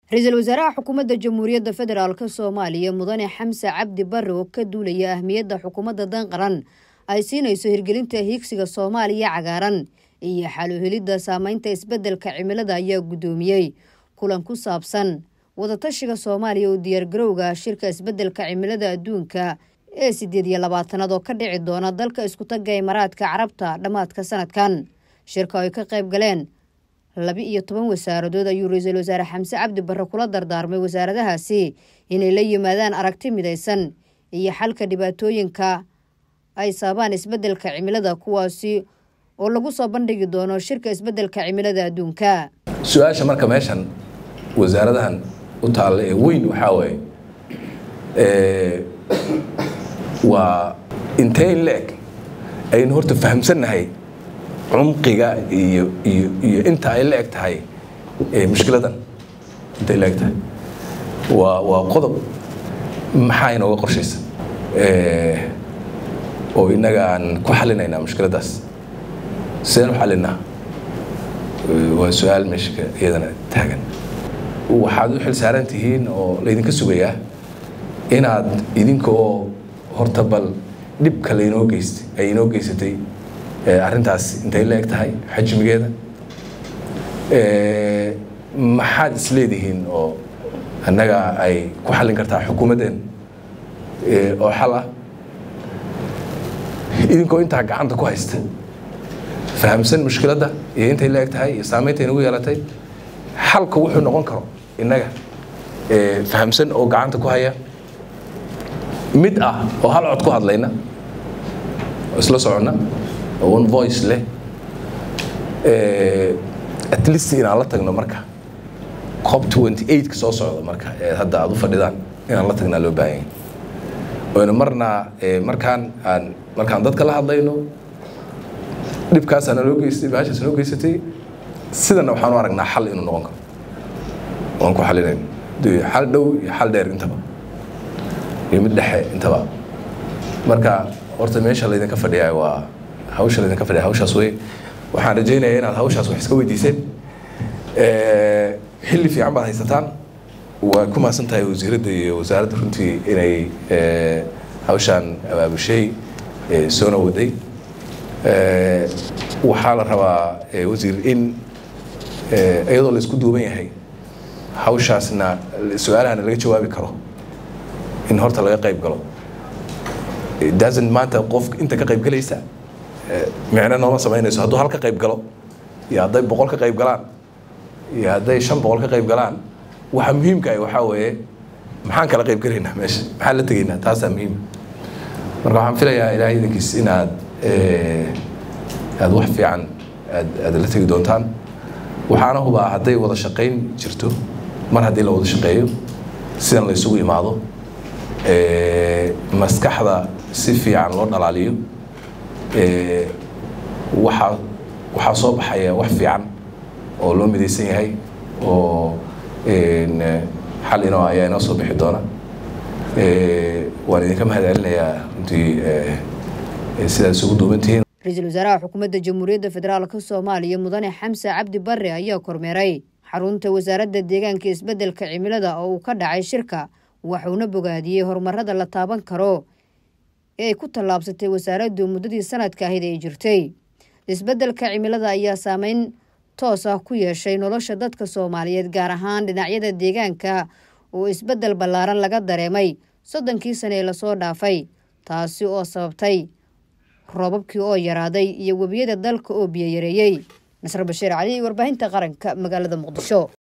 ra-iisul wasaaraha xukuumadda jamhuuriyadda federaalk soomaaliya mudane xamse cabdi barre oo ka duulaya ahmiyadda xukuumadda dan qaran ay siinayso hirgelinta hiigsiga soomaaliya cagaaran iyo xaluhelidda saameynta isbeddelka cimilada ayaa guddoomiyey kulan ku saabsan wadatashiga soomaaliya oo diyaargarowga shirka isbeddelka cimilada adduunka ee sideed iyo labaatanaad oo ka dhici doona dalka iskutagga imaaraadka carabta dhammaadka sanadkan shirka ay ka qayb galeen laba iyo toban wasaaradood ayuu ra-iisul wasaare xamse cabdi barre kula dardaarmay wasaaradahaasi inay la yimaadaan aragti midaysan iyo xalka dhibaatooyinka ay sababaan isbeddelka cimilada kuwaasi oo lagu soo bandhigi doono shirka isbeddelka cimilada adduunka su-aasha marka meeshan wasaaradahan u taalla ee weyn waxaa waaye waa intee in la-eg aynu horta fahamsannahay cumqiga iyo iyo iyo inta ay la eg tahay mushkiladan inta ay la eg tahay waa waa qodob maxaa inooga qorshaysa oo innaga aan ku xalinaynaa mushkiladdaas sideen u xalinaa waa su-aal meesha iyadana taagan waxaad u xil saaran tihiin oo laydinka sugayaa inaad idinka oo horta bal dhibka laynoo geystay ay inoo geysatay arrintaas intay la eg tahay xajmigeeda maxaad isleedihiin oo annaga ay ku xallin kartaa xukuumaddeen oo xal ah idinkoo intaa gacanta ku haysta fahamsan mushkiladda iyo intay la eg tahay iyo saameynta inagu yeelatay xalka wuxuu noqon karo innaga fahamsan oo gacanta ku haya mid ah oo hal cod ku hadlayna oo isla soconna oo one voice leh at least inaan la tagno marka cop twenty eight ka soo socda marka ee hadda aad u fadhidaan inaan la tagnaa loo baahan yahay oyna marna markaan aan markaan dadka la hadlayno dhibkaasaa naloo geystay baashaas noo geysatay sidana waxaan u aragnaa xal inuu noqon karo waan ku xalinayno xal dhow iyo xal dheer intaba iyo mid dhexe intaba marka horta meesha laydinka fadhiyaa waa hawsha laydinka fadhiya hawshaas wey waxaan rajaynayaa inaad hawshaas wax iska weydiiseen xilli fiican baad haysataan waa ku mahadsan tahay wasiiradda iyo wasaaradda runtii inay hawshaan abaabushay soona waday waxaa la rabaa wasiir in iyadoo la isku duuban yahay hawshaasna su-aalahana laga jawaabi karo in horta laga qayb galo dasan maanta qof inta ka qayb galaysa micno nooma samaynayso hadduu hal ka qayb galo iyo hadday boqol ka qayb galaan iyo hadday shan boqol ka qayb galaan waxa muhiimka ah waxaa weeye maxaan kala qayb galaynaa meesha maxaan la tegaynaa taasaa muhiim marka waxaan filayaa ilaahay idinkiis inaad aad wax fiican aad aad la tegi doontaan waxaana hubaa hadday wada shaqayn jirto mar haddii la wada shaqeeyo sidan la isugu imaado maskaxda si fiican loo dhalaaliyo waxaa waxaa soo baxaya wax fiican oo loo midaysan yahay oo xal inoo ayaa inoo soo bixi doona waan idinka mahad celinayaa runtii sidaad isugu duubantihiin ra-iisul wasaaraha xukuumadda jamhuuriyadda federaalk soomaaliya mudane xamse cabdi barre ayaa kormeeray xarunta wasaaradda deegaanka isbeddelka cimilada oo uu ka dhacay shirka waxuuna bogaadiyey horumarada la taaban karo ee ay ku tallaabsatay wasaaraddu muddadii sanadka ahayd ay jirtay isbeddelka cimilada ayaa saameyn toos ah ku yeeshay nolosha dadka soomaaliyeed gaar ahaan dhinacyada deegaanka oo isbeddel ballaaran laga dareemay soddonkii sane ee lasoo dhaafay taasi oo sababtay roobabkii oo yaraaday iyo webiyada dalka oo biyo yareeyey nasr bashiir cali warbaahinta qaranka magaalada muqdisho